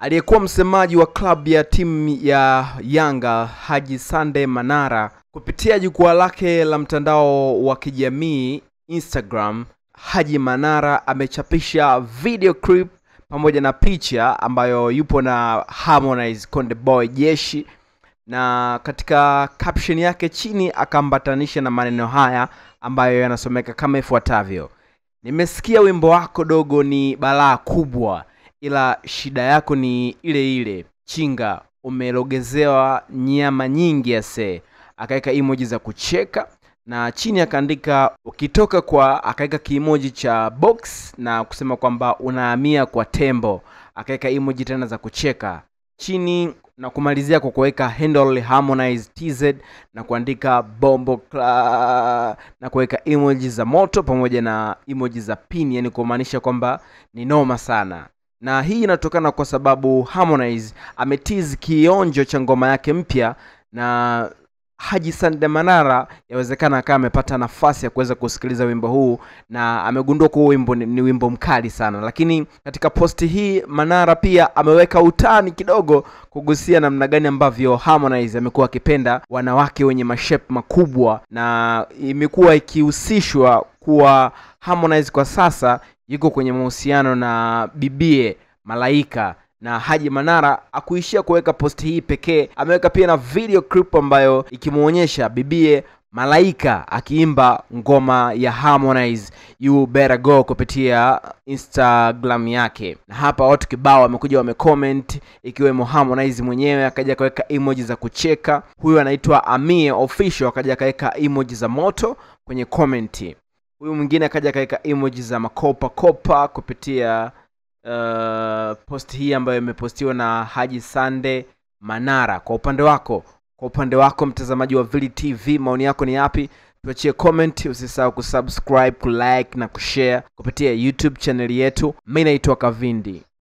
Aliyekuwa msemaji wa klabu ya timu ya Yanga Haji Sande Manara kupitia jukwaa lake la mtandao wa kijamii Instagram, Haji Manara amechapisha video clip pamoja na picha ambayo yupo na Harmonize Konde Boy Jeshi, na katika caption yake chini akaambatanisha na maneno haya ambayo yanasomeka kama ifuatavyo: nimesikia wimbo wako dogo ni balaa kubwa, ila shida yako ni ile ile chinga, umelogezewa nyama nyingi ase. Akaweka emoji za kucheka na chini akaandika ukitoka kwa, akaweka kiimoji cha box na kusema kwamba unahamia kwa tembo. Akaweka emoji tena za kucheka chini na kumalizia kwa kuweka handle Harmonize TZ na kuandika bombo kla, na kuweka emoji za moto pamoja na emoji za pin, yani kumaanisha kwamba ni noma sana. Na hii inatokana kwa sababu Harmonize ametiz kionjo cha ngoma yake mpya na Haji Sande Manara yawezekana akawa amepata nafasi ya kuweza kusikiliza wimbo huu na amegundua kuwa wimbo ni, ni wimbo mkali sana. Lakini katika posti hii Manara pia ameweka utani kidogo kugusia namna gani ambavyo Harmonize amekuwa akipenda wanawake wenye mashape makubwa, na imekuwa ikihusishwa kuwa Harmonize kwa sasa yuko kwenye mahusiano na bibie Malaika na Haji Manara akuishia kuweka posti hii pekee, ameweka pia na video clip ambayo ikimwonyesha bibie Malaika akiimba ngoma ya Harmonize You Better Go kupitia Instagram yake, na hapa watu kibao wamekuja wamecomment, ikiwemo Harmonize mwenyewe akaja akaweka emoji za kucheka. Huyu anaitwa Amie Official akaja akaweka emoji za moto kwenye comment. Huyu mwingine akaja akaweka emoji za makopa kopa kupitia uh, post hii ambayo imepostiwa na Haji Sande Manara. Kwa upande wako, kwa upande wako mtazamaji wa Vili TV, maoni yako ni yapi? Tuachie comment, usisahau kusubscribe, kulike na kushare kupitia YouTube channel yetu. Mimi naitwa Kavindi.